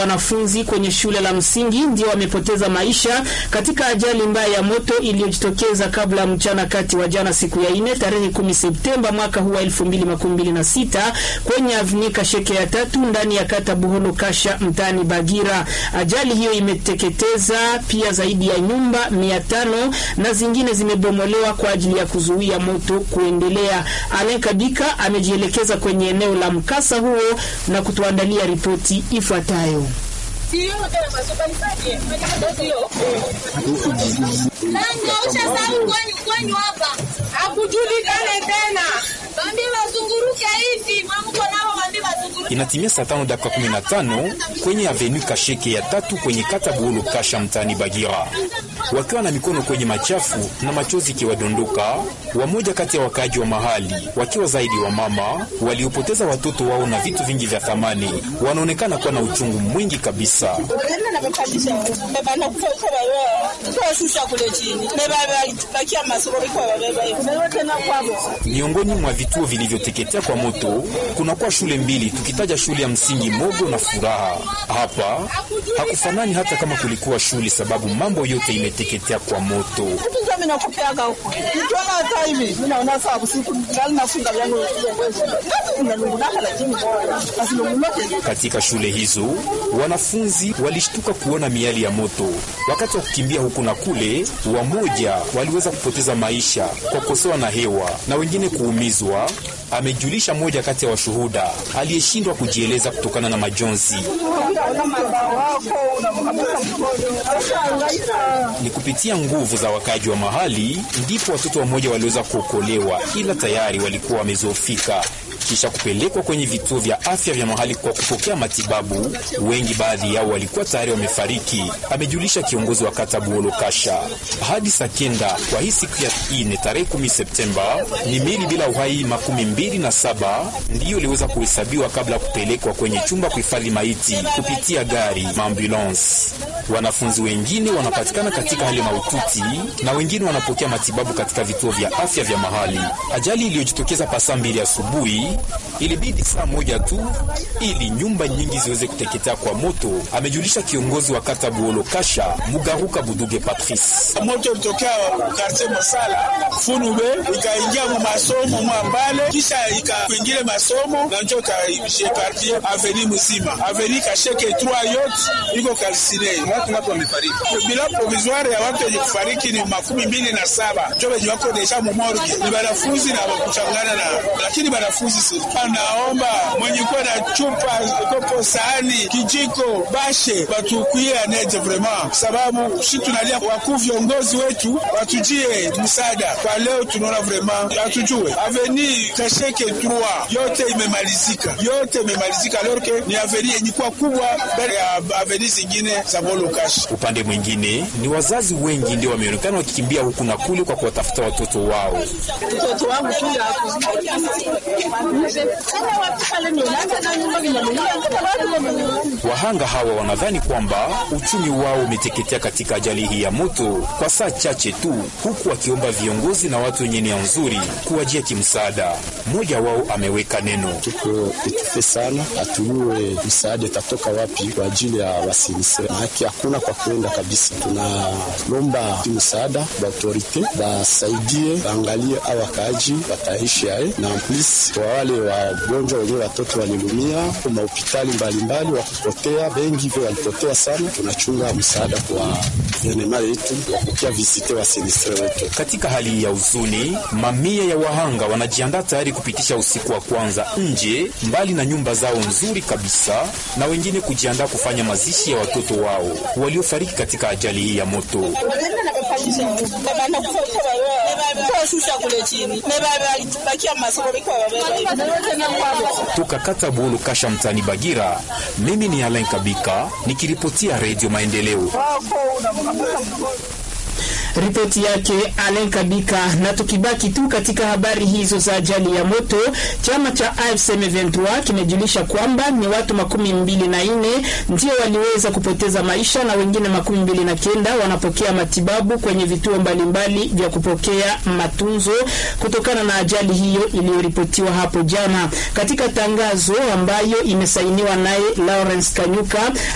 Wanafunzi kwenye shule la msingi ndio wamepoteza maisha katika ajali mbaya ya moto iliyojitokeza kabla mchana kati wa jana siku ya ine tarehe 10 Septemba mwaka huu wa 2026 kwenye avnika sheke ya tatu ndani ya kata Buholo Kasha mtaani Bagira. Ajali hiyo imeteketeza pia zaidi ya nyumba mia tano na zingine zimebomolewa kwa ajili ya kuzuia moto kuendelea. Alain Kabika amejielekeza kwenye eneo la mkasa huo na kutuandalia ripoti ifuatayo. Inatimia saa tano dakika kumi na tano kwenye avenu Kasheke ya tatu kwenye kata Buholo Kasha mtaani Bagira, wakiwa na mikono kwenye machafu na machozi ikiwadondoka, wamoja kati ya wakaaji wa mahali wakiwa zaidi wa mama waliopoteza watoto wao na vitu vingi vya thamani, wanaonekana kuwa na uchungu mwingi kabisa. Miongoni mwa vituo vilivyoteketea kwa moto kunakuwa shule mbili, tukitaja shule ya msingi Mogo na Furaha. Hapa hakufanani hata kama kulikuwa shule, sababu mambo yote imeteketea kwa moto. Katika shule hizo wanafunzi walishtuka kuona miali ya moto wakati wa kukimbia huku na kule. Wamoja waliweza kupoteza maisha kwa kukosewa na hewa na wengine kuumizwa, amejulisha mmoja kati ya washuhuda aliyeshindwa kujieleza kutokana na majonzi. Ni kupitia nguvu za wakaji wa mahali ndipo watoto wamoja waliweza kuokolewa, ila tayari walikuwa wamezofika kisha kupelekwa kwenye vituo vya afya vya mahali kwa kupokea matibabu. Wengi baadhi yao walikuwa tayari wamefariki, amejulisha kiongozi wa kata Buholo Kasha. Hadi saa kenda kwa hii siku ya ine tarehe 10 Septemba, ni mili bila uhai makumi mbili na saba ndiyo iliweza kuhesabiwa kabla ya kupelekwa kwenye chumba kuhifadhi maiti kupitia gari maambulance. Wanafunzi wengine wanapatikana katika hali mahututi na wengine wanapokea matibabu katika vituo vya afya vya mahali. Ajali iliyojitokeza pasaa mbili asubuhi ilibidi saa moja tu ili nyumba nyingi ziweze kuteketea kwa moto, amejulisha kiongozi wa kata Buholo Kasha Mugaruka Buduge Patrice. Moto ilitokea kartie Mosala Funube, ikaingia mu masomo mwa mbale, kisha ikakwingile masomo na njo kaishe kartie aveni mzima, aveni Kasheke trois yote iko kalsine. Watu ngapi wamefariki? Bila provisoire ya watu wenye kufariki ni makumi mbili na saba njo wenye wako deja mumorge, ni banafunzi na wakuchangana na lakini banafunzi anaomba mwenye kuwa na chupa kopo, sahani, kijiko, bashe batukuie anete vraiment, sababu shi tunalia wakuu viongozi wetu watujie msaada kwa leo. Tunaona vraiment hatujue aveni Kasheke 3 yote imemalizika, yote imemalizika, alorke ni aveni yenye kuwa kubwa mbele ya aveni zingine za Buholo Kasha. Upande mwingine ni wazazi wengi ndio wameonekana wakikimbia huku na kule kwa kuwatafuta watoto wao. Mtoto wangu Wahanga hawa wanadhani kwamba uchumi wao umeteketea katika ajali hii ya moto kwa saa chache tu, huku wakiomba viongozi na watu wenye nia nzuri kuwajia kimsaada. Mmoja wao ameweka neno: tuko etufe sana, hatujue msaada itatoka wapi kwa ajili ya wasinistre, maake hakuna kwa kwenda kabisa. Tunalomba msaada ba autorite basaidie, baangalie a wakaaji wataishi aye na plus kwa wale wagonjwa wenyewe watoto walilumia kwa mahopitali mbalimbali wa kupotea bengi hivyo walipotea sana. Tunachunga msaada kwa guvernema yetu wakukia visite wa sinistre wetu. Katika hali ya huzuni, mamia ya wahanga wanajiandaa tayari kupitisha usiku wa kwanza nje mbali na nyumba zao nzuri kabisa, na wengine kujiandaa kufanya mazishi ya watoto wao waliofariki katika ajali hii ya moto. Toka kata Buholo Kasha mtaani Bagira, mimi ni Alain Kabika nikiripotia Redio Maendeleo. Ripoti yake Alen Kabika. Na tukibaki tu katika habari hizo za ajali ya moto, chama cha AFC M23 kimejulisha kwamba ni watu makumi mbili na nne ndio waliweza kupoteza maisha na wengine makumi mbili na kenda wanapokea matibabu kwenye vituo mbalimbali vya kupokea matunzo kutokana na ajali hiyo iliyoripotiwa hapo jana. Katika tangazo ambayo imesainiwa naye Lawrence Kanyuka